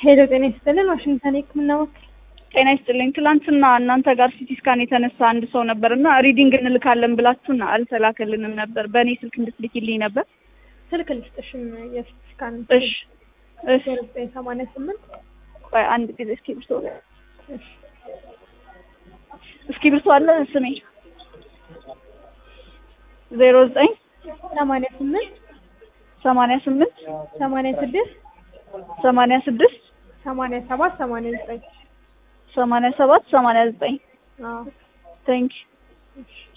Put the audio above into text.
ሄሎ ጤና ይስጥልን። ዋሽንግተን የህክምና ወኪል ጤና ይስጥልኝ። ትላንትና እናንተ ጋር ሲቲ ስካን የተነሳ አንድ ሰው ነበር እና ሪዲንግ እንልካለን ብላችሁን አልተላከልንም ነበር። በእኔ ስልክ እንድትልኪልኝ ነበር። ስልክ ልስጥሽም የሲቲ ስካን እሺ እሺ። ዘጠኝ ሰማንያ ስምንት ቆይ አንድ ጊዜ እስክሪብቶ እስክሪብቶ አለ ስሜ ዜሮ ዘጠኝ ሰማንያ ስምንት ሰማንያ ስምንት ሰማንያ ስድስት ሰማንያ ስድስት ሰማንያ ሰባት ሰማንያ ዘጠኝ ሰማንያ ሰባት ሰማንያ ዘጠኝ አዎ ቴንክ እሺ